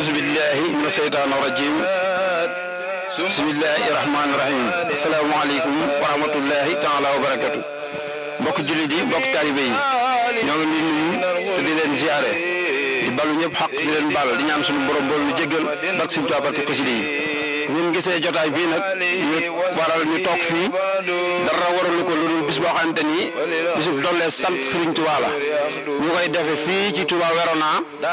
أعوذ بالله من الشيطان الرجيم بسم الله الرحمن الرحيم السلام عليكم ورحمة الله تعالى وبركاته mbokk jullit yi mbokk taalibe yi ñoo ngi leen nuyu te di leen ziare di balu ñëpp xaq di leen bal di ñaan suñu borom bool ñu jéggal barke suñu Tuubaa barke xasida yi ngeen gisee jotaay bii nag ñu waral ñu toog fii dara waralu ko lu dul bis boo xamante ni bisub dollee sant Serigne Touba la ñu koy defe fii ci Touba Werona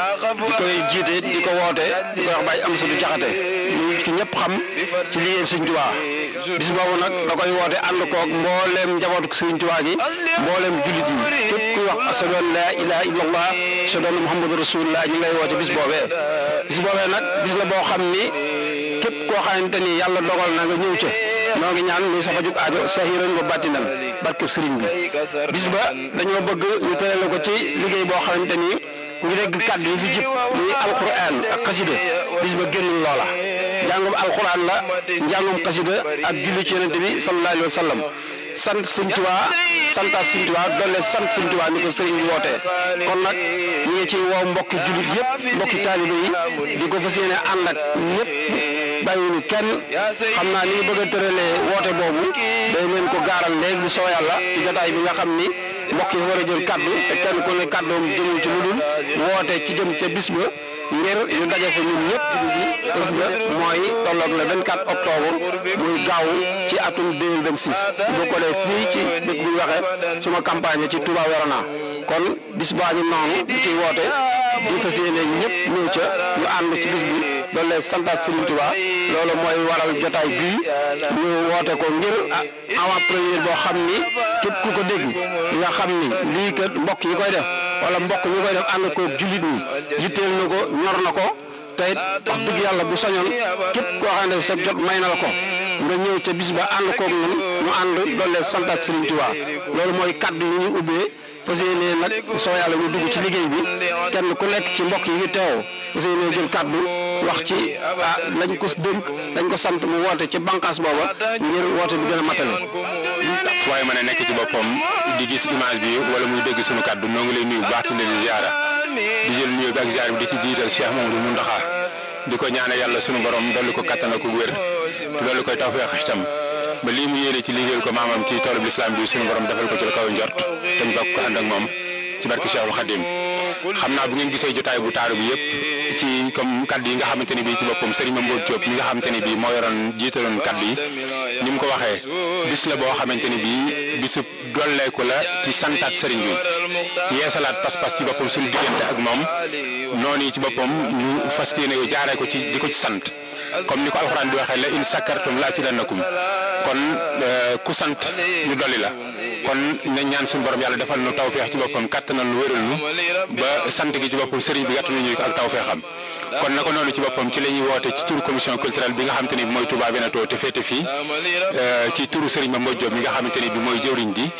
di koy jiite di ko woote di ko wax Baye Amsadou Diakhaté ñu ki ñëpp xam ci liggéey Serigne Touba bis boobu nag da koy woote ànd koog mbooleem njabootu Serigne Touba gi mbooleem jullit yi képp kuy wax ashadu an laa ilaaha illallah ashadu anna muhammadu rasulullah ñu ngay woote bis boobee bis boobee nag bis la boo xam ni képp koo xamante ni yàlla dogal na nga ñëw ca noo ngi ñaan muy safa jug aajo sahiran wa batinan barkeb sëriñ bi bis ba dañoo bëgg ñu tërale ko ci liggéey boo xamante ni ku ngi dégg kàddu yi fi jib muy alquran ak xasida bis ba génnul loola njàngum alquran la njàngum xasida ak julli ci yonente bi sallallahu alayhi wa sallam sant Sëñ Tuubaa santaat Sëñ Tuubaa doole sant Sëñ Tuubaa ni ko sëriñ bi wootee kon nag ñu ngi ci woo mbokki jullit yëpp mbokki taalibe yi di ko fas yéene ànd ak ñëpp bàyyiwuñu kenn xam naa ni ñu bëgg a tëralee woote boobu day leen ko gaaral léegi bu soo yàlla ci jotaay bi nga xam ni mbokk yi war a jël kaddu te kenn ku ne kaddoom jëmul ci lu dul woote ci jëm ca bis ba ngir ñu daje fa ñun ñëpp bis ba mooy tolloog le 24 octobre muy gaaw ci atum 2026 bu ko dee fii ci dëkk bu ñu waxee suma campagne ci Touba Werona kon bis baa ñu noonu di ciy woote ñu fas yéene ñëpp ñëw ca ñu ànd ci bis bi doon leen santaat Serigne Touba loolu mooy waral jotaay bii ñu woote ko ngir avant première boo xam ni képp ku ko dégg nga xam ni lii kat mbokk yi koy def wala mbokk ñi koy def ànd ko jullit ñi yitteel na ko ñor na ko te it wax dëgg yàlla bu sañoon képp koo xam ne sa jot may na la ko nga ñëw ca bis ba ànd koog ñun ñu ànd doon leen santaat Serigne Touba loolu mooy kaddu yi ñuy ubbee fas yéene nag soo yàlla ñu dugg ci liggéey bi kenn ku nekk ci mbokk yi ngi teew fas yéene jël kaddu wax ci ah lañ ko dénk dañ ko sant mu woote ci bànqaas booba ngir woote bi gën a matale. waaye mën a nekk ci boppam di gis image bi wala muy dégg sunu kaddu noo ngi lay nuyu bu baax di leen ziara di jël nuyu bi ak ziar bi di ci jiital Cheikh Mamadou Mountakha di ko ñaanal yàlla sunu borom dolli ko kattan ak wér dolli koy tawfeex itam ba lii mu yéene ci liggéeyal ko maamam ci toolub lislaam bi sunu borom defal ko ci la kaw njort te ñu bokk ko ànd ak moom ci barke Cheikhul Khadim xam naa bu ngeen gisee jotaay bu taaru bi yëpp ci comme kaddu yi nga xamante ni bii ci boppam Serigne Mamadou Diop mi nga xamante ni bii moo yoroon jiitaloon kaddu yi ni mu ko waxee bis la boo xamante ni bii bisub dolleeku la ci santaat Serigne bi yeesalaat pas-pas ci boppam suñu diggante ak moom noonu yi ci boppam ñu fas yéene jaaree ko ci di ko ci sant comme ni ko alxuraan di waxee la in sakkartum la azidannakum kon ku sant ñu dolli la kon nañ ñaan suñu borom yàlla defal nu tawféex ci boppam kattanal nu wéral nu ba sant gi ci boppam sëriñ bi gàttal ñu ko ak tawféexam kon naka noonu ci boppam ci la ñuy woote ci turu commission culturelle bi nga xamante ni bi mooy Touba Veneto te féete fii ci turu sëriñ Mame Diop mi nga xamante ni bi mooy jëwriñ di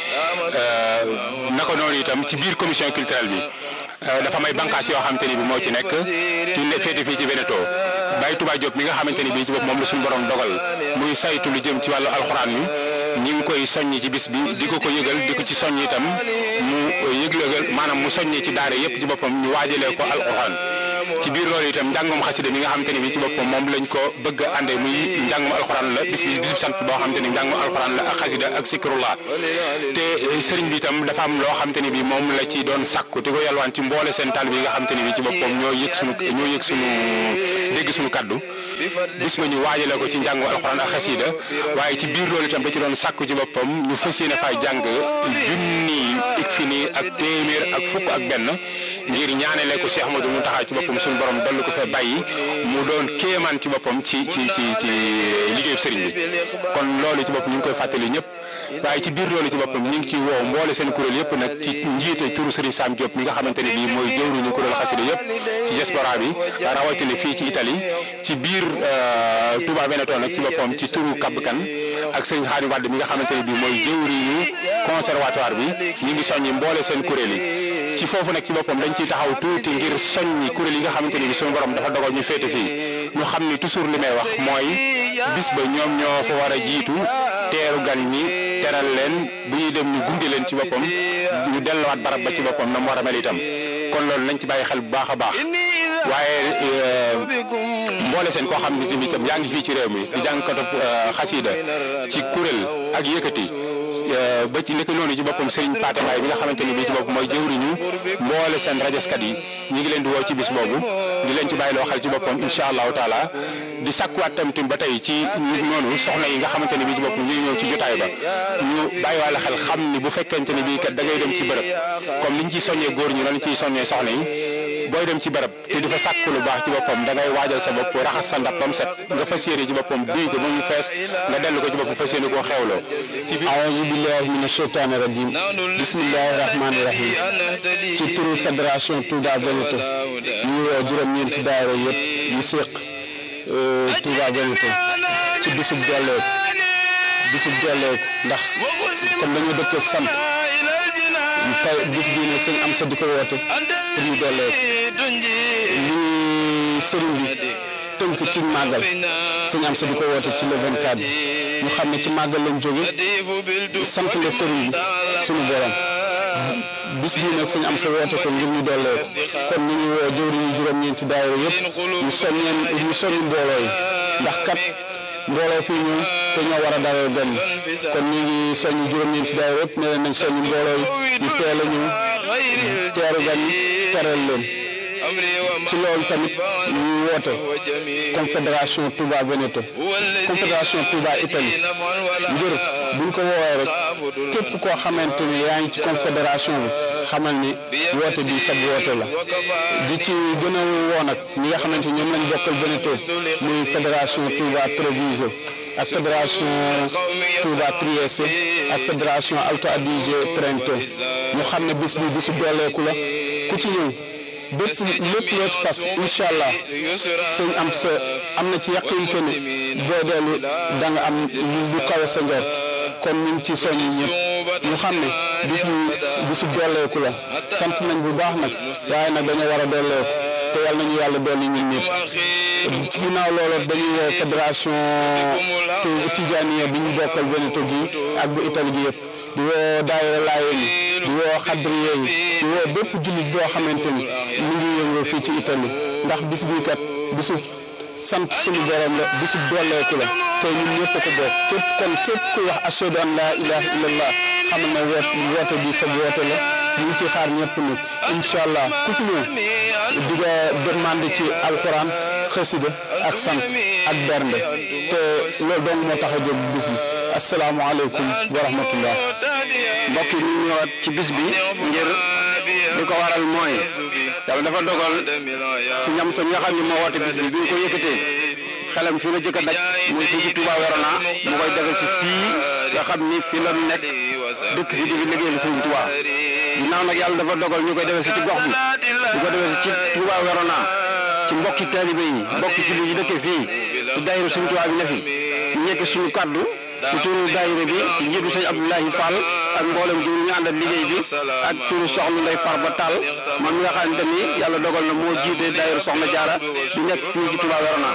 naka noonu itam ci biir commission culturelle bi dafa may bànqaas yoo xamante ni bi moo ci nekk ci féete fii ci Veneto Baye Touba Diop mi nga xamante ni bii ci bopp moom la suñu borom dogal muy saytu lu jëm ci wàllu alxuraan mi ñi ngi koy soññi ci bis bi di ko ko yëgal di ko ci soññ itam mu yëglëgal maanaam mu soññi ci daara yëpp ci boppam ñu waajalee ko alxuraan ci biir loolu itam njàngum xasida mi nga xamante ni bii ci boppam moom lañ ko bëgg a àndee muy njàngum alxuraan la bis bi bisub sant boo xamante ni njàngum alxuraan la ak xasida ak sikrullah te sëriñ bi itam dafa am loo xamante ni bii moom la ci doon sàkku di ko yalwaan ci mboole seen taal bi nga xamante ni bii ci boppam ñoo yëg sunu ñoo yëg sunu dégg sunu kaddu bis ba ñu waajale ko ci njàngu alxuraan ak xasida waaye ci biir loolu itam da ci doon sàkku ci boppam ñu fas yéene faa jàng junni ik fi nii ak téeméer ak fukk ak benn ngir ñaanale ko Cheikh Ahmadou Mountakha ci boppam suñu borom dolli ko fa bàyyi mu doon kéemaan ci boppam ci ci ci ci liggéeyu sëriñ bi kon loolu ci bopp ñu ngi koy fàttali ñëpp waaye ci biir loolu ci boppam ñu ngi ci woo mboole seen kuréel yëpp nag ci njiite turu Serigne Sam Diop mi nga xamante ne bii mooy jëwriñu kuréel xasida yëpp ci diaspora bi rawatina fii ci Italie ci biir Touba Veneto nag ci boppam ci turu Kabkan ak Serigne Khadim Wade mi nga xamante ne bii mooy jëwriñu conservatoire bi ñu ngi soññi mboole seen kuréel yi ci foofu nag ci boppam dañ ciy taxaw tuuti ngir soññi kuréel yi nga xamante ne bii suñu borom dafa dogal ñu féete fii ñu xam ni toujours li may wax mooy bis ba ñoom ñoo fa war a jiitu teeru gan ñi teral leen bu ñuy dem ñu gunge leen ci boppam ñu delluwaat barab ba ci boppam na mu war a mel itam kon loolu nañ ci bàyyi xel bu baax a baax waaye mboole seen koo xam ne tamit yaa ngi fii ci réew mi di jàngkatu xasiida ci kuréel ak yëkkati ba ci nekk noonu ci boppam Serigne Pathé Mbaye bi nga xamante ni bii ci bopp mooy jëwriñu mboole seen rajaskat yi ñu ngi leen di woo ci bis boobu di leen ci bàyyi loo xel ci boppam incha allahu taala di sakkuwaat tam tim ba tey ci noonu soxna yi nga xamante ni bii ci boppam ñu ngi ñëw ci jotaay ba ñu bàyyiwaale xel xam ni bu fekkente ni bii kat da ngay dem ci bërëb comme niñ ciy soññee góor ñi noonu ciy soññee soxna yi booy dem ci bërëb te di fa sàkk lu baax ci boppam da ngay waajal sa bopp raxas sa ndab ba mu set nga fas yéene ci boppam duy ko ba mu fees nga dellu ko ci boppam fas yéene koo xewloo aouzu billahi mina sheytaani rajim bismillahi rahmaani rahim ci turu fédération Touba Veneto ñu ngi woo juróom-ñeenti daayira yëpp yi séq Touba Veneto ci bisub delleeku bisub delleeku ndax comme dañoo dëkk sant tey bis bii ne sëñ am sa di ko woote pour ñu delleeku li sëriñ bi tënk ci màggal sëñ am sa di ko woote ci le 24 bi ñu xam ne ci màggal lañ jóge sant la sëriñ bi suñu borom bis bii nag sëñ am sa woote ko ngir ñu dollee ko kon ñu ngi woo jëwriñ yi juróom-ñeenti daayira yëpp ñu soññeen ñu soññu mbooloo yi ndax kat mbooloo fii ñëw te ñoo war a dalal gan kon ñu ngi soññu juróom-ñeenti daayira yëpp ne leen nañ soññu mbooloo yi ñu teel a ñëw teeru gan yi teral leen ci loolu tamit ñu woote confédération Touba Veneto confédération Touba Italie ngir buñ ko woowee rek képp koo xamante ni yaa ngi ci confédération bi xamal ni woote bi sab woote la di ci gën a woo nag ñi nga xamante ni ñoom lañ bokkal Veneto muy fédération Touba Treviso ak fédération Touba Trieste ak fédération Alto Adige Trento ñu xam ne bis bi bisu dooleeku la ku ci ñëw bépp lépp loo ci fas incha allah sëñ am sa am na ci yaqinte ne boo dellu da nga am lu kawe sa njort kon ñu ngi ci soññi ñëpp ñu xam ne bis bi bisu dolleeku la sant nañ bu baax nag waaye nag dañoo war a dolleeku te yàlla nañu yàlla dolli ñun ñëpp ci ginnaaw loolu dañuy woo fédération Tijaaniya bi ñu bokkal Veneto gi ak bu Italie gi yëpp di woo daayira Laayeen yi di woo xadriye yi di woo bépp jullit boo xamante ni mu ngi yëngoo fii ci Italie ndax bis bii kat bisu sant suñu borom la bisu dolleeku la te ñun ñëpp ko bokk képp kon képp ku wax ashhadu an laa ilaha illallah xam na woot woote bi sa woote la ñu ngi ci xaar ñëpp nag incha allah ku fi ñëw di nga demande ci alxuraan xasida ak sant ak bernde te loolu dong moo tax a jóg bis bi asalaamaaleykum wa rahmatullah mbokk yi ñu ñëwaat ci bis bi ngir li ko waral mooy yàlla dafa dogal si ñam sa nga xam ne moo woote bis bi bi ñu ko yëkkatee xelam fii la jëkk a daj muy fii ci Touba Verona mu koy defe si fii nga xam ni fii la nekk dëkk fi di fi liggéeyal Sëriñ Touba ginnaaw nag yàlla dafa dogal ñu koy defe si ci gox bi di ko defe si ci Touba Verona ci mbokki taalibe yi mbokki jullit yi dëkkee fii ci daayira Sëriñ Touba bi ne fi ñu nekk suñu kaddu ci turu daayira bi ci njiitu sëñ Abdoulahi Fall ak mboolem ji ñu àndal liggéey bi ak turu soxna Ndey Farba Tall moom mi nga xamante ni yàlla dogal na moo jiite daayira soxna Jaara di nekk fii ci Touba Verona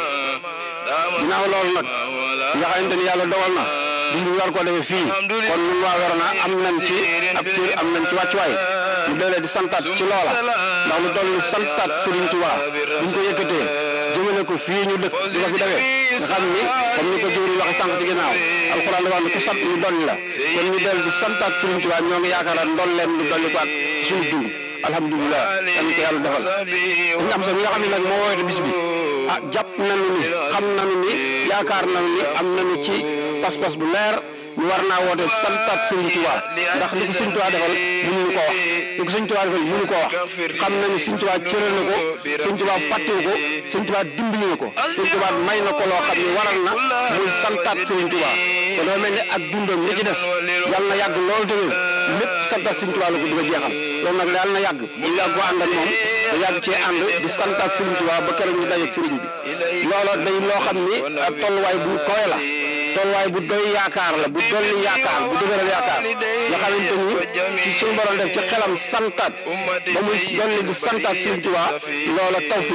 ginnaaw loolu nag nga xamante ni yàlla dogal na bis bi war koo defee fii kon ñun waa Verona am nañ ci ab cër am nañ ci wàccuwaay ñu doolee di santaat ci loola ndax lu dool ni santaat Serigne Touba buñ ko yëkkatee jëmale ko fii ñu dëkk di ko fi defee nga xam ni comme ni ko jëwri waxe sànq ci ginnaaw alxuraan la wax ne ku sant ñu dolli la kon ñu del di santaat Serigne Touba ñoo ngi yaakaar ndol leen lu dolli ko ak suñu dund alhamdulilah dañ ko yàlla defal dañu am sax ñi nga xam ne nag moo woote bis bi ah jàpp nañu ni xam nañu ni yaakaar nañu ni am nañu ci pas-pas bu leer ñu war naa woote santaat Serigne Touba ndax li ko Serigne Touba defal mënuñu ko wax li ko Serigne Touba defal mënuñu ko wax xam na ni Serigne Touba cëral na ko Serigne Touba fàttewu ko Serigne Touba dimbali na ko Serigne Touba may na ko loo xam ne waral na muy santaat Serigne Touba te doo mel ne ak dundam li ci des yàlla na yàgg loolu tamit lépp santaat Serigne Touba la ko dugg a jeexal loolu nag yàlla na yàgg ñu yàgg ko ànd ak moom te yàgg cee ànd di santaat Serigne Touba ba keroog ñu dajeeg Serigne bi looloo day loo xam ni ak tolluwaay bu koy la tolluwaay bu doy yaakaar la bu dolli yaakaar bu dëgëral yaakaar nga xamante ni ci suñu borom def ci xelam santaat ba muy dolli di santaat Sëriñ Tuubaa loola tawfiix la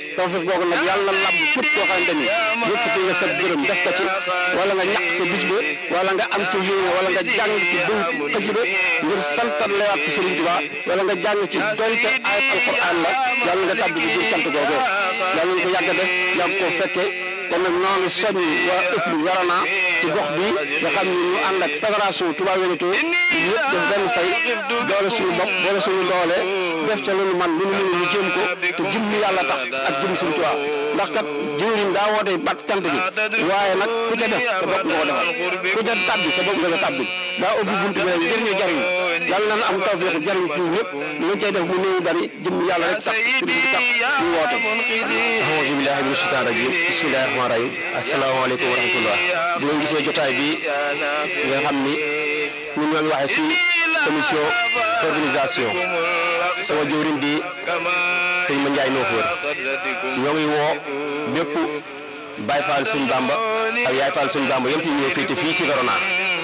tawfiq googu nag yàlla na lab képp koo xamante ni yëkkati nga sa gërëm def ko ci wala nga ñàkk ci bis ba wala nga am ci yéene wala nga jàng ci dëw xasida ngir santal lewaat ko Sëriñ Tuubaa wala nga jàng ci donte ayat alquran la yàlla nga tàbbi ci biir sant googu yàlla nga ko yàgg a def yàgg koo fekkee kon nag ñoo ngi soññ waa ëpp Warana ci gox bi nga xam ni ñu ànd ak fédération Touba Wénéto ñëpp def benn say doole suñu bopp doole suñu doole def ca lu ñu man lu ñu mën ñu jéem ko te jëm ñu yàlla tax ak jëm suñu Touba ndax kat jëwriñ daa woote bat cant gi waaye nag ku ca def sa bopp nga ko defal ku ca tabbi sa bopp nga ko tabbi daa ubbi buntu bi ngir ñu jariñ yàlla nañ am tawfeex jariñ ci ñëpp lu cay def mu néew bari jëm yàlla rek tax ci bi tax ñu woote auzu billahi mina shaytaani rajim bismillahi rahmaani rahim asalaamaaleykum wa rahmatullah di ngeen gisee jotaay bi nga xam ni ñun ñoo ngi waxee si commission organisation sama jëwriñ di sëñ Ma Ndiaye Noofoor ñoo ngi woo bépp Baye Fall suñ Bamba ak Yaay Fall suñ Bamba yëpp ñu ñëw féete fii si Verona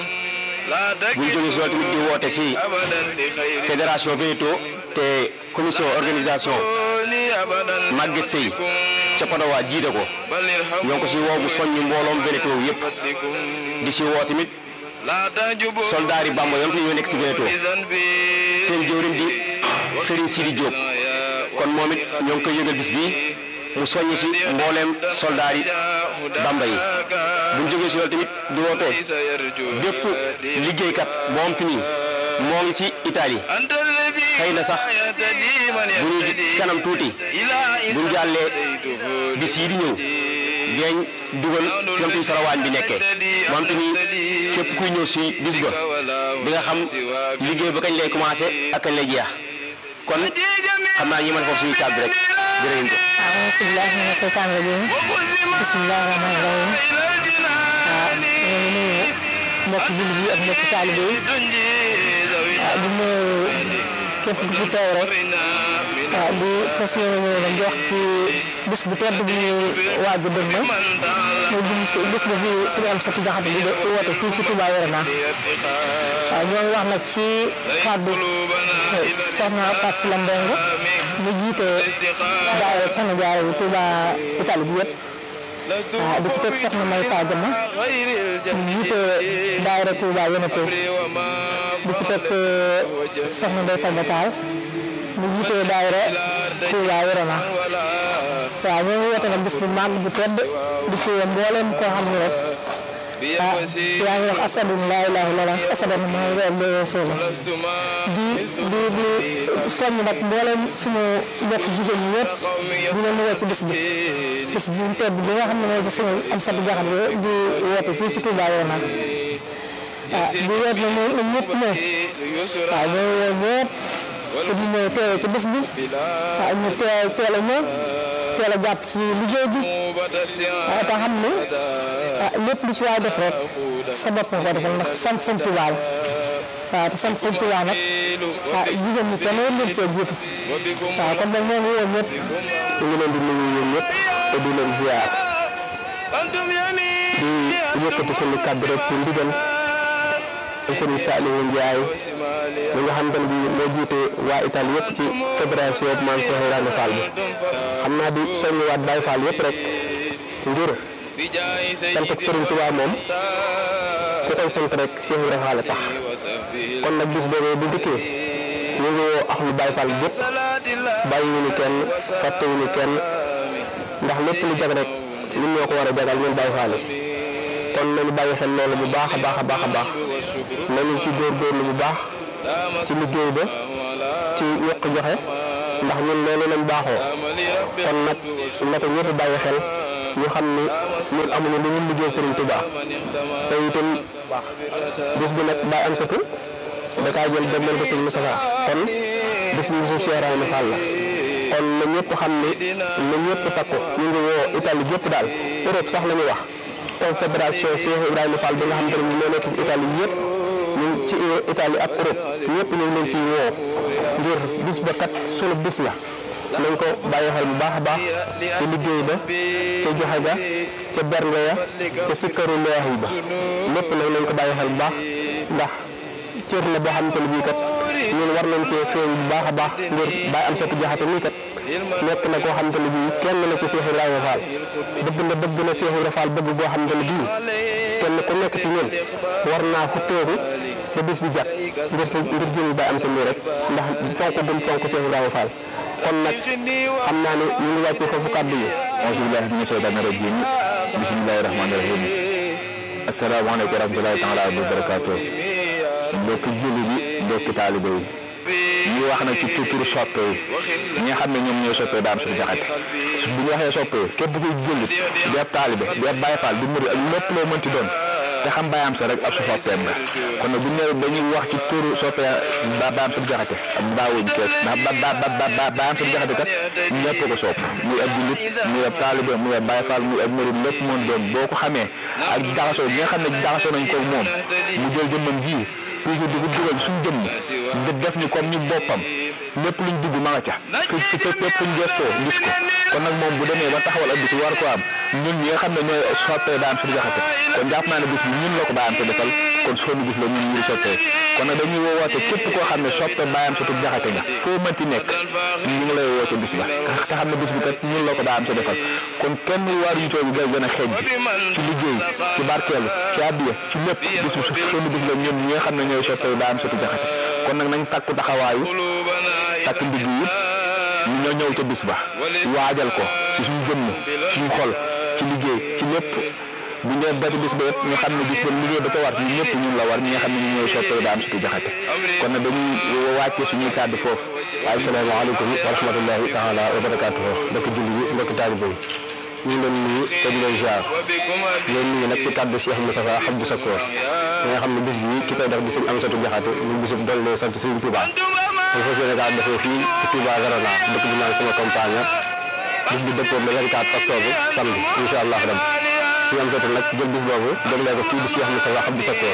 bu ñu jógee si loolu tamit di woote si fédération Wénéto te commission organisation Maguette Seye ca Padowa jiite ko ñoo ngi ko si woo bu soññi mbooloom Wénéto yëpp di si woo tamit soldaar yi Bamba yom te ñoo nekk si Wénéto seen jëwriñ di Serigne Sidi Diop kon moom it ñoo ngi koy yëgal bis bi mu soññ si mbooleem soldaar yi Bamba yi bu ñu jógee si loolu tamit di woote bépp liggéeykat moom te nii moo ngi si Italie xëy na sax bu ñu kanam tuuti bu ñu jàllee bis yi di ñëw dinañ dugal ñoom tamit farawaañ bi nekkee moom te nii képp kuy ñëw si bis ba di nga xam liggéey ba kañ lay commencé ak kañ lay jeex kon xam naa ñi mën foofu suñu kàddu rek jërëjëf. auzu billaahi mina seytaani rajiim bismillaahi rahmaani rahiim waaw ñu ngi nuyu mbokk jullit yi ak mbokk taalibe yi waaw di nuyu képp ku fi teew rek waaw di fas yéene ñëw nag jox ci bis bu tedd bi ñuy waaj a dëgmal muy bis bis ba fi Sëriñ Amsatu Jaxate bi woote fii ci Touba Verona waaw ñoo ngi wax nag ci kàddu soxna Fass la Mbengue mu jiite daayira soxna Jaara bi Touba Italie bi yëpp waaw di ci teg soxna May Fadiama mu jiite daayira Touba Wénéto di ci teg soxna Ndeye Fadda Tall mu jiite daayira Touba Verona waaw ñoo ngi woote nag bis bu màgg bu tedd di ci mboolem koo xam ne rek ah yaa ngi wax asadu laa ilaaha illallaah asadu Muhammadu rasuulullaah di di di soññ nag mboolem suñu mbokk jigéen ñi yëpp di leen woo ci bis bi bis bu tedd bi nga xam ne mooy suñu Amsatu Jaxate di woote fii ci Touba Verona ah di woote na ñoom ñëpp ñëw waaw ñoo woo ñëpp pour ñu ñëw teewee ci bis bi waaw ñu teew teel a ñëw teel a jàpp ci liggéey bi waaw te xam ne lépp lu ci waay def rek sa bopp nga ko defal ndax sant sëñ Tuubaa la waaw te sant sëñ Tuubaa nag ah jigéen ñi kenn leen cee jiitu waaw kon nag ñoo ngi woon ñëpp ñu ngi leen di nuyu ñoom ñëpp te di leen ziar di yëkkati suñu kàddu rek ci ndigal Serigne Saliou Ndiaye mi nga xam ne bii moo jiite waa Italie yëpp ci fédération Maam Cheikh Ibrahima Fall bi xam naa di soññiwaat Baye Fall yëpp rek ngir sant ak Serigne Touba moom ku koy sant rek Cheikh Ibrahima Fall tax kon nag bis boobu bu dikkee ñu ngi woo ak lu Baye Fall gépp bàyyiwuñu kenn fàttewuñu kenn ndax lépp lu jag rek ñun ñoo ko war a jagal ñun Baye Fall yi kon nañu bàyyi xel loolu bu baax a baax a baax a baax nañu ci góorgóorlu bu baax ci liggéey ba ci yokk joxe ndax ñun loolu lañ baaxoo kon nag na ko ñëpp bàyyi xel ñu xam ni ñun amuñu lu ñu liggéey Serigne Touba te itam bis bi nag Baye Amsatou da kaa jël dem leen ko Serigne Moustapha kon bis bi bisub Cheikh Ibrahima Fall la kon na ñëpp xam ni na ñëpp takku ñu ngi woo Italie gépp daal Europe sax la ñuy wax confédération Cheikh Ibrahima Fall bi nga xam te ne moo nekk ci Italie yëpp ñu ci Italie ak Europe ñëpp ñu ngi leen ciy woo ngir bis ba kat sunu bis la nañ ko bàyyi xel bu baax a baax ci liggéey ba ca joxe ga ca bernde ya ca sikkaru leex yi ba lépp nag nañ ko bàyyi xel bu baax ndax cër la boo xam te ne bii kat ñun war nañ cee feeñ bu baax a baax ngir Baye Amsatou Jaxate nii kat nekk na koo xamante ne bii kenn la ci Cheikh Ibrahima Fall bëgg na bëgg na Cheikh Ibrahima Fall bëgg boo xamante ne bii kenn ku nekk ci ñun war naa fu toogu ba bis bi jàpp ngir sa ngir jëmi ba am sa lii rek ndax fonk gum fonk Cheikh Ibrahima Fall kon nag xam naa ne ñu ngi wàccee foofu kàddu yi. auzu billaahi mina sheytaani rajiim bismillaahi rahmaani rahiim asalaamaaleykum wa rahmatulaahi taala wa barakaatu mbokki julli bi mbokki taalibe yi ñu wax na ci turu soppe yi ñi nga xam ne ñoom ñooy soppe daam suñu jaxate su bu ñu waxee soppe yi képp kuy jullit di ab taalibe di ab Baay Faal di murid ak lépp loo mënti doon te xam baayam sa rek ab su soppeem la kon nag bu ñu nee dañuy wax ci turu soppe ba baayam suñu jaxate ak baawuñ kees ndax ba ba ba ba baayam suñu jaxate kat ñëpp ko sopp muy ab jullit muy ab taalibe muy ab Baay Faal muy ab murid lépp moom doon boo ko xamee ak jaxasoo bi nga xam ne jaxasoo nañ ko moom mu jël jëmmam ji toujours di ko dugal suñu jëmm di def ñu comme ñu boppam lépp luñ dugg ma nga ca fi fi fépp fuñ gestoo gis ko kon nag moom bu demee ba taxawal ab bis war ko am ñun ñi nga xam ne ñooy soppee daan suñu jaxate kon jàpp naa ne bis bi ñun la ko daan te defal kon sonu bis la ñun ñu soppee kon nag dañuy woote képp koo xam ne soppe baayam sa tub jaxate nga foo mënti nekk ñu ngi lay woote bis ba te xam ne bis bi kat ñun la ko daan te defal kon kenn war ñu toogi gën a xeej ci liggéey ci barkeelu ci addiya ci lépp bis bi sonu bis la ñun ñi nga xam ne ñooy soppee baayam sa tub jaxate kon nag nañ takku taxawaayu takk ndigg yi ñu ñoo ñëw ca bis ba waajal ko ci suñu jëmm suñu xol ci liggéey ci lépp bu ñu dee bis ba yëpp ñu xam ne bis ba liggéey ba ca war ñun ñëpp ñun la war ñi nga xam ne ñu ñooy soppee daam sutu jaxate kon nag dañuy wàcce suñuy kàddu foofu waaye salaamaaleykum wa rahmatullahi taala wa barakaatuhu mbokk julli yi mbokk taalibe yi ñu ngi leen nuyu te di leen ziar leen nuyu nag ci kàddu Cheikh Moustapha Abdou Sakkoor ñi nga xam ne bis bii ki koy def di sëñ Amsatu Jaxate ñu bisub doole sant sëñ Touba dañ fas yéene kaa defee fii ci Touba Verona dëkk bi naan sama compagnie bis bi dëppoo le 24 octobre samedi incha allah dem suñu Amsatu nag jël bis boobu déglee ko kii di Cheikh Moustapha Abdou Sakkoor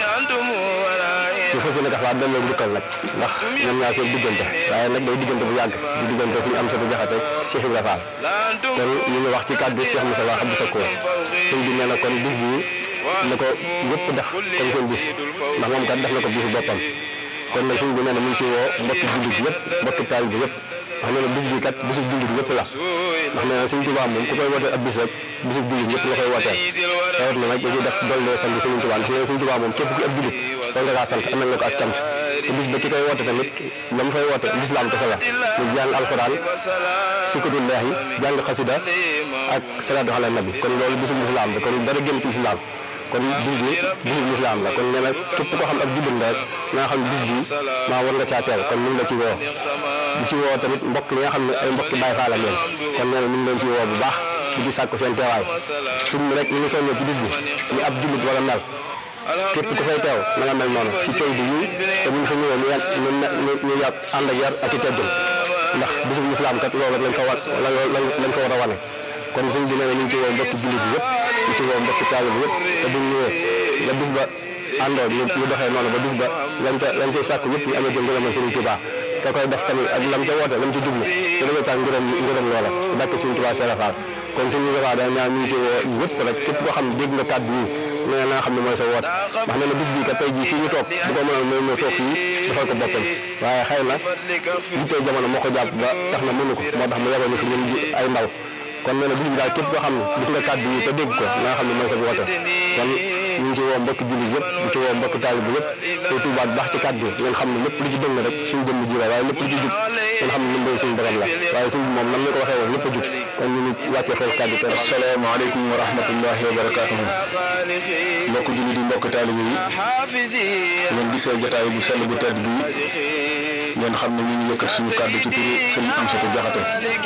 ñu fas yéene taxawaat delloo njukkal nag ndax ñoom ñaar seen diggante waaye nag day diggante bu yàgg di diggante suñu Amsatu Jaxate Cheikh Ibrahima Fall kon ñu ngi wax ci kàddu Cheikh Moustapha Abdou Sakkoor sëñ bi nee na kon bis bii na ko ñëpp def comme seen bis ndax moom kat def na ko bisu boppam kon nag sëñ bi nee na mu ngi ci woo mbokki jullit yëpp mbokki taal bi yëpp wax nee na bis bii kat bisu jullit yëpp la ndax nee na sëñ Tuubaa moom ku koy wootee ab bis rek bisu jullit yëpp la koy wooteel tawat na nag dañuy def dollee sant sëñ Tuubaa ndax nee na sëñ Tuubaa moom képp ku ab jullit war nga kaa sant amal nga ko ak cant te bis ba ki koy woote tamit la mu fay woote lislaam kese la mu jàng alxuraan sikatullahi jàng xasida ak salaatu ala nabi kon loolu bisu lislaam la kon dara génn ci lislaam kon bis bi bisu lislaam la kon nee na képp koo xam ab jullit la rek nga xam bis bi maa war nga caa teew kon ñu ngi la ci woo di ci woo tamit mbokk yi nga xam ne ay mbokki Baay Faal la leen kon nee na ñu ngi leen ci woo bu baax di ci sàkku seen teewaay suñ mi rek ñu ngi soññee ci bis bi ñu ab jullit wala mel képp ku fay teew na nga mel noonu ci coow bi yi te bu ñu fa ñëwee ñu yàgg ñu ñu yàgg ànd ak yar ak i teggin ndax bisu lislaam kat loolu rek lañ ko war lañ ko war a wane kon sëñ bi nee na ñu ngi ci woo mbokki jullit bi yëpp ñu ci woo mbokki taalibe bi yëpp te bu ñu ñëwee la bis ba àndoo ñu ñu doxee noonu ba bis ba lañ ca lañ cay sàkku yëpp ñu amee jëm ngërëmal Sëriñ Tuubaa te koy def tamit ak lam ca woote lam ci jublu te dañoo tax ngërëm ngërëm loola ci dàkk Sëriñ Tuubaa Seera Faal kon sëñ Moustapha da ñaan ñu ngi ci woo ñëpp rek képp koo xam ne dégg nga kàddu yi nee na nga xam ne mooy sa woote ndax nee na bis bii kat tey jii fii ñu toog bu ko mënoon mooy ñëw toog fii defal ko boppam waaye xëy na yittee jamono moo ko jàpp ba tax na mënu ko moo tax mu yebal ñu fi ñun ay ndaw kon nee na bis bi daal képp koo xam ne gis nga kàddu yi te dégg ko na nga xam ne mooy sa woote kon ñu ngi ci woo mbokki jullit yëpp di ci woo mbokki taalibe yëpp te tuubaat baax ci kàddu yi ngeen xam ne lépp lu ci dëng rek suñu jëmm ji la waaye lépp lu ci jub ngeen xam ne ndimbal suñu borom la waaye sëñ bi moom nam ñu ko waxee woon lépp a jub kon ñu ngi wàccee foofu kàddu te asalaamaaleykum wa rahmatullahi wa barakaatuhu mbokk jullit yi mbokk taalibe yi ngeen gisee jotaay bu sell bu tedd bi ngeen xam ne ñu ngi yëkkat suñu kàddu ci turu sëriñ Amsatu Jaxate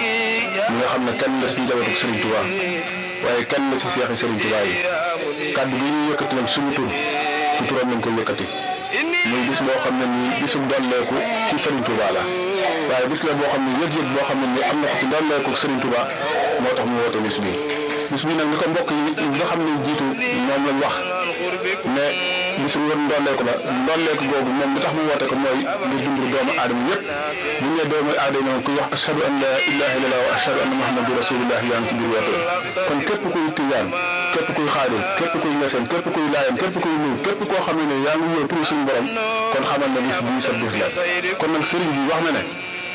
mi nga xam ne kenn la ci njabootu Sëriñ Tuubaa waaye kenn la ci seexi Sëriñ Tuubaa yi kàddu gi ñu yëkkati nag suñu tur ci turam lañ ko yëkkati muy bis boo xam ne nii bisum dolleeku ci Sëriñ Tuubaa la waaye bis la boo xam ne yëg-yëg boo xam ne nii am na ko ci dolleeku Sëriñ Tuubaa moo tax mu woote bis bi bis bi nag ni ko mbokk yi nga xam ne jiitu moom lañ wax ne bisu wër ndolleeku la ndolleeku googu moom li tax mu woote ko mooy ngir dimbali doomu aadama yëpp bu ñu nee doomu aadama ku wax ashhadu an la ilaha illallah wa ashhadu anna muhammadu rasulullah yaa ngi ci biir woote kon képp kuy tijaan képp kuy xaadir képp kuy ñeseen képp kuy laayam képp kuy nuur képp koo xam ne yaa ngi wóor pour suñu borom kon xamal na bis bii sa bis la kon nag sëriñ bi wax na ne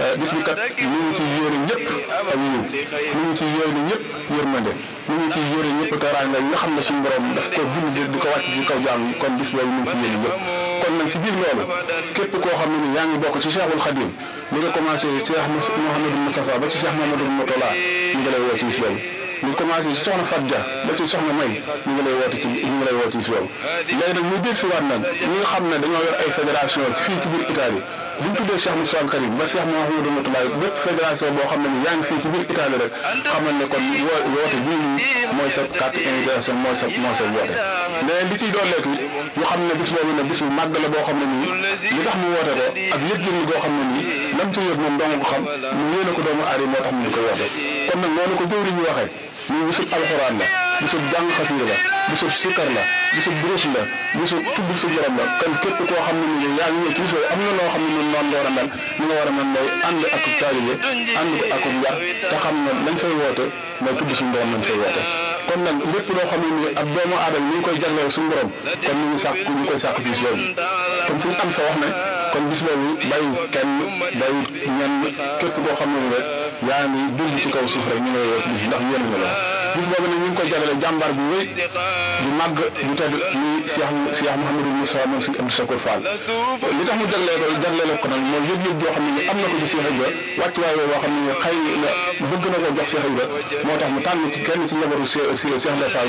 bis bi kat ñu ngi ci yéene ñëpp ak yiw ñu ngi ci yéene ñëpp yërmande ñu ngi ci yéene ñëpp teraanga yi nga xam ne suñu borom daf ko bind di ko wàcc ci kaw jaam yi kon bis boobu ñu ngi ci yéene ñëpp kon nag ci biir loolu képp koo xam ne ni yaa ngi bokk ci Cheikhul Khadim li nga commencé Cheikh Mouhamadou Moustapha ba ci Cheikh Mouhamadou Moutala ñu ngi lay woo ci bis boobu ñu commencé ci soxna Fatou Dia ba ci soxna May ñu ngi lay woote ci ñu ngi lay woote ci bis boobu léegi nag muy dégg si waat nag ñi nga xam ne dañoo yor ay fédération fii ci biir Italie bu ñu tuddee Cheikh Moussa Karim ba Cheikh Mouhamadou Moutala bépp fédération boo xam ne ni yaa ngi fii ci biir Italie rek xamal ne kon woo woote bii nii mooy sa carte invitation mooy sa mooy sa woote mais li ciy dooleeku ñu xam ne bis boobu ne bis bu màgg la boo xam ne nii li tax mu woote ko ak yëg-yëg yi goo xam ne nii lam ci yëg moom dong ko xam mu yéene ko doomu aari moo tax mu di ko woote kon nag noonu ko jëwriñ ñu waxee ñu bisub alxuraan la bisub jàng xasiida la bisub sikkar la bisub durus la bisub tudd sa borom la kon képp koo xam ne ni yaa ngi ñëw ci bis boobu am na loo xam ne ñun noonu la war a mel ni nga war a mel mooy ànd ak taalibe ànd ko ak yar te xam ne lañ fay woote mooy tudd suñu borom lañ fay woote kon nag lépp loo xam ne nii ab doomu aadama ñu ngi koy jagleel suñu borom kon ñu ngi sàkk ñu ngi koy sàkk bis boobu kon suñu am sa wax ne kon bis boobu bàyyi kenn bàyyi ñenn képp koo xam ne ni rek yaa ngi dund ci kaw suuf rek ñu ngi lay woo bis ndax yéen nga la bis boobu nag ñu ngi koy jagleel jàmbaar bu wéy bu màgg bu tedd muy Cheikh Cheikh Mouhamadou Moussa moom suñu Abdou Sakour Fall li tax mu jaglee ko jaglee ko nag mooy yëg-yëg boo xam ne ni am na ko ci Cheikh Ibra wàccuwaay boo xam ne ni xëy na bëgg na koo jox Cheikh Ibra moo tax mu tànn ci kenn ci njabootu Cheikh Ibra Fall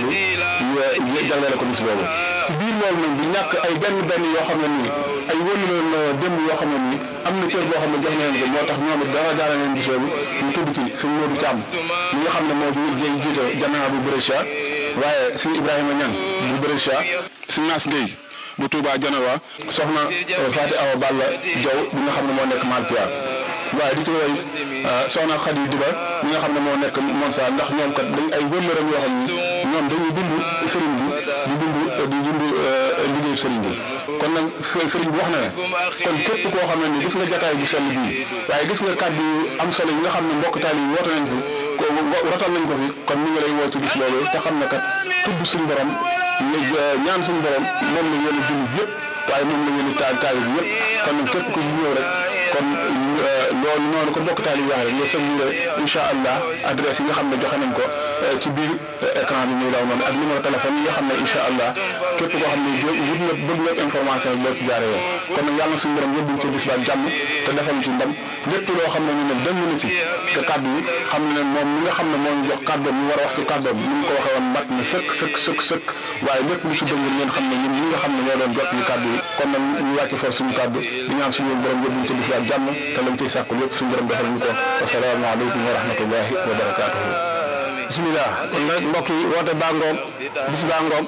bi jaglee ko bis boobu ci biir loolu nag du ñàkk ay benn benn yoo xam ne nii ay wëlu leen démb yoo xam ne nii am na cër boo xam ne jox na leen ko moo tax ñoom it dara jaara leen bis boobu ñu tudd ci sëñ Modou Thiam mi nga xam ne moo fi jiite jamaa bu Brescia waaye sëñ Ibrahima Niang bu Brescia sëñ Nass Gueye bu Touba Janawa soxna Fatou Awa Balla Diaw bi nga xam ne moo nekk Malpia waaye di ci woy soxna Khady Diba mi nga xam ne moo nekk Monsa ndax ñoom kat dañ ay wëllëram yoo xam ne ñoom dañuy dund sëriñ bi di dund di dund liggéeyu sëriñ bi kon nag sëriñ bi wax na ne kon képp koo xam ne ni gis nga jataay bu sell bii waaye gis nga kàddu yu am solo yi nga xam ne mbokk taal yi woote nañ fi ko rotal nañ ko fi kon ñu ngi lay woo ci bis loolu te xam ne kat tudd suñu borom ñaan suñu borom moom la yéen a jullit yëpp waaye moom la yéen a taal taal bi yëpp kon nag képp ku ñëw rek kon loolu noonu ko bokk taal yi wax rek nga sëñure incha allah adresse yi nga xam ne joxe nañ ko ci biir écran bi muy daw noonu ak numéro téléphone yi nga xam ne incha allah képp koo xam ne wut na bëgg nga information yi boo ci jaaree yoon kon nag yàlla na suñu borom yóbbuñ ci bis ba jàmm te defal ci ndam lépp loo xam ne ñu ne dëng na ci te kàddu yi xam ne moom mi nga xam ne moo ñu jox kàddoom ñu war a wax ci kàddoom ni mu ko waxee woon mat na sëkk sëkk sëkk sëkk waaye lépp lu ci dëng ngeen xam ne ñun ñi nga xam ne ñoo doon jot ñu kàddu yi kon nag ñu wàcc for suñu kàddu di ñaan suñu borom yóbbuñ ci bis ba jàmm te lañ ciy sàkku lépp suñu borom defal ñu ko wasalaamaaleykum wa rahmatullahi wa barakaatuhu bisimilah kon nag mbokk yi woote baa ngoog bis baa ngoog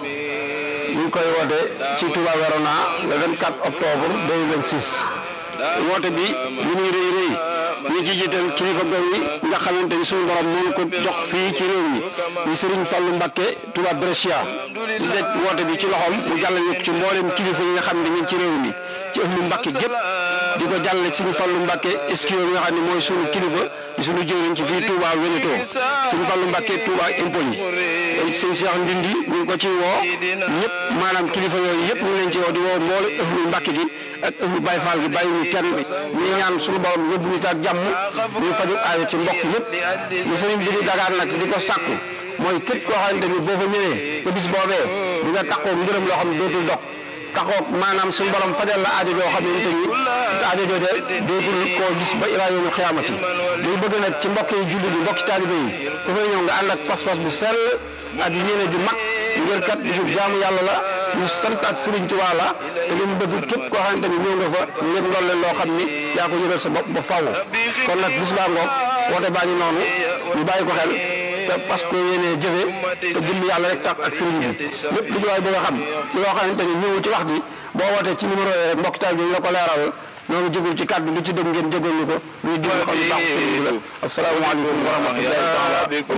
ñu ngi koy woote ci Touba Verona le 24 octobre 2026 woote bi li muy rëy rëy ñu ci jiital kilifa gox yi nga xamante ni suñu borom moo ko jox fii ci réew mi ñu Serigne Fallou Mbacké Touba Brescia di teg woote bi ci loxoom mu jàllale ko ci mboolem kilifa yi nga xam ne ñu ngi ci réew mi ci ëhlu Mbacké gépp di ko jàllale ci suñu Fallou Mbacké eskio bi nga xam ne mooy suñu kilifa di suñu jëwriñ ci fii Touba Veneto suñu Fallou Mbacké Touba Empoli sëñ Cheikh Ndindi ñu ngi ko ci woo ñëpp maanaam kilifa yooyu yëpp ñu ngi leen ci woo di woo mboole ëhlu Mbacké gi ak ëhlu Baye Fall gi bàyyi ñu kenn ñu ñaan suñu borom yóbbu ñu ak jàmm ñu faju aajo ci mbokk yëpp li sëriñ bi di dagaan nag di ko sàkku mooy képp koo xamante ni boo fa ñëwee te bis boobee di nga taxoo ngërëm loo xam ne dootul dog taxoo maanaam suñu borom fajal la aajo joo xam ne ni aajo jooje dootul koo gis ba ilaa yawmil xiyaamati muy bëgg nag ci mbokk yi jullit yi mbokki taalibe yi ku fay ñëw nga ànd ak pas-pas bu sell ak yéene ju mag ngir kat bisu jaamu yàlla la ñu sant ak Serigne Touba la te li mu bëgg képp koo xamante ni ñëw nga fa ngeen lool leen loo xam ni yaa ko yëgal sa bopp ba faaw kon nag bis baa ngoog woote baa ngi noonu ñu bàyyi ko xel te parce que yéenee jëfe te jëm yàlla rek tax ak sëriñ bi lépp lu ñu waay bëgg a xam ci loo xamante ni ñëw ci wax ji boo wootee ci numéro yi rek mbokk taal bi ñu la ko leeral ñoo ngi jégul ci kàddu lu ci dëgg ngeen jégal ñu ko luy déglu xam ne baax sëriñ bi la asalaamaaleykum wa rahmatullahi taala